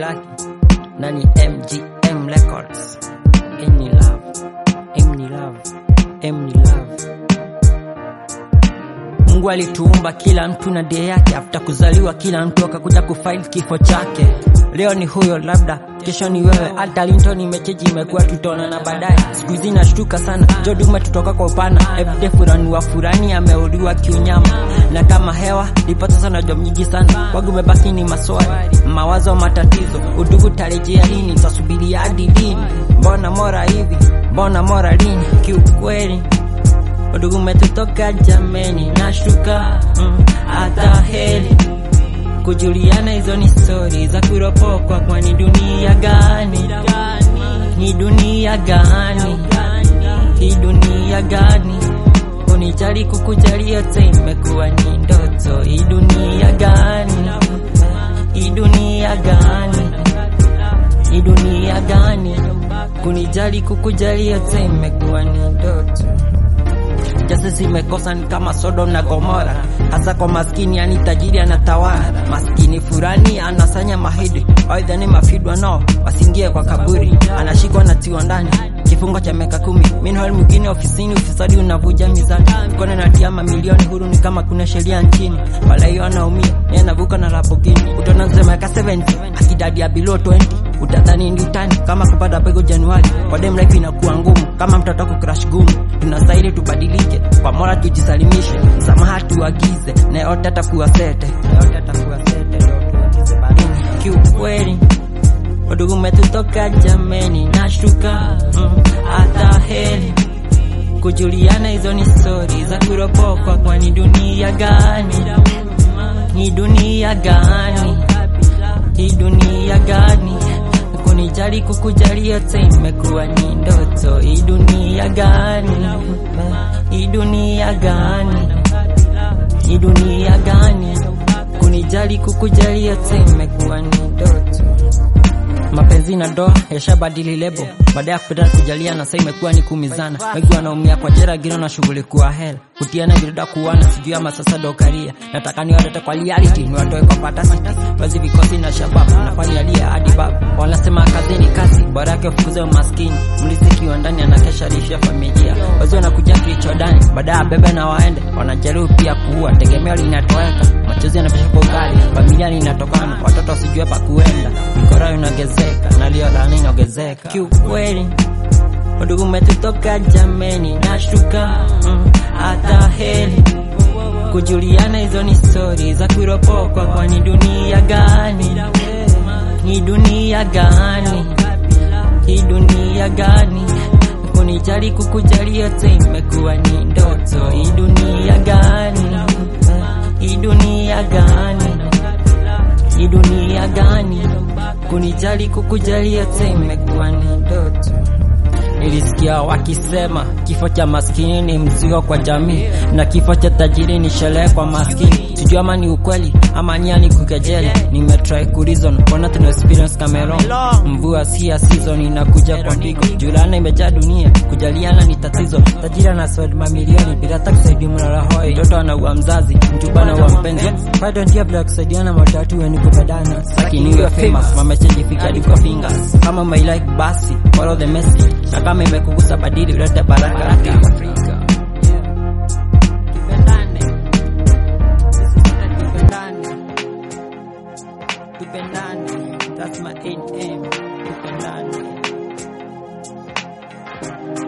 yake na ni MGM Records. M ni love, M ni love, M ni love. Mungu alituumba kila mtu na dia yake, after kuzaliwa kila mtu akakuja kufaili kifo chake. Leo ni huyo, labda kesho ni wewe. Hata Linton imecheji imekuwa tutaonana baadaye. Siku hizi nashtuka sana, Jodume tutoka kwa upana. Everyday furani wa furani ameuliwa kiunyama, na kama hewa lipo sasa, najua nyingi sana wagu umebaki ni maswali, mawazo, matatizo. Udugu tarejea lini? Tasubiri hadi lini? Mbona mora hivi? Mbona mora lini? Kiukweli udugu umetutoka jameni, nashuka mm, hata heli kujuliana, hizo ni stori za kuropokwa. Kwani dunia gani? Ni dunia gani? Hii dunia gani? Unijali kukujali yote imekuwa ni ndoto. Hii dunia gani? Hii dunia gani? Hii dunia gani? Kunijali kukujali yote imekuwa ni ndoto. Justice imekosa ni kama Sodom na Gomora, hasa kwa maskini, yani tajiri anatawala. Maskini furani anasanya mahidi, aidha ni mafidwa no wasingie kwa kaburi, anashikwa na tiwa ndani kifungo cha miaka kumi. Meanwhile mwingine ofisini, ufisadi unavuja mizani, mkono natia mamilioni huru, ni kama kuna sheria nchini. Wala hiyo anaumia yeye anavuka na Lamborghini, utaona mzee miaka 70 akidadi ya below 20 utadhani ni utani kama kupata pego Januari. Kwa dem life inakuwa ngumu kama mtoto ku crash gumu. Tunastahili tubadilike, kwa mola tujisalimishe, msamaha tuagize, na yote atakuwa sete, na yote atakuwa sete, ndio tuagize barini. Kiukweli udugu umetutoka jameni, nashuka mm, hata heli kujuliana, hizo ni stori za kuropokwa. Kwani dunia gani? Ni dunia gani? Hii dunia gani? Kunijali kukujali yote imekuwa ni ndoto. Hii dunia gani? Hii dunia gani? Hii dunia gani? Kunijali kukujali yote imekuwa ni ndoto. Mapenzi na ndoa yashabadili lebo, baada ya kupenda kujalia na sasa imekuwa ni kumizana. Wengi wanaumia kwa jera, gino na shughuli kuwa hela kutiana viroda kuwana, sijui ama sasa dokaria. Nataka niwalete kwa reality, niwatoe kwa fantasy, wazi vikosi na shabab nafanya lia hadi bab. Wanasema kazi ni kazi, bora yake ufukuze umaskini. Mlisi kiwandani anakesha lisha familia, wazi wanakuja kichodani, baada ya bebe na waende, wanajaribu pia kuua. Tegemeo linatoweka, machozi yanapisha kwa ukali, familia linatokana, watoto wasijue pa kuenda, mikora inaongezeka na lio lani inaongezeka. Kiukweli udugu umetutoka jameni, nashuka mm, hata heli kujuliana, hizo ni stori za kuropokwa. Kwani dunia gani? Ni dunia gani? Hii dunia gani? Kunijali kukujali yote imekuwa ni ndoto. Hii dunia gani? Hii dunia gani? Hii dunia gani? Kunijali kukujali yote imekuwa ni ndoto. Nilisikia wakisema kifo cha maskini ni mzigo kwa jamii na kifo cha tajiri ni sherehe kwa maskini. Sijui ama ni ukweli ama nia ni kukejeli. Nimetry ku reason, mbona tuna experience Cameroon. Mvua si ya season inakuja kwa pigo. Julana imejaa dunia, kujaliana ni tatizo. Tajiri anaswed mamilioni bila hata kusaidia mlala hoi. Mtoto anaua mzazi, mtu anaua mpenzi. Bado ndio bila kusaidiana matatu yani kubadana. Lakini we famous, mamecheji fika hadi kwa fingers. Kama my like basi, follow the message. Na kama imekugusa badili, ulete baraka hata Afrika. Tupendane. Sisi sote tupendane. Tupendane. That's my aim. Tupendane.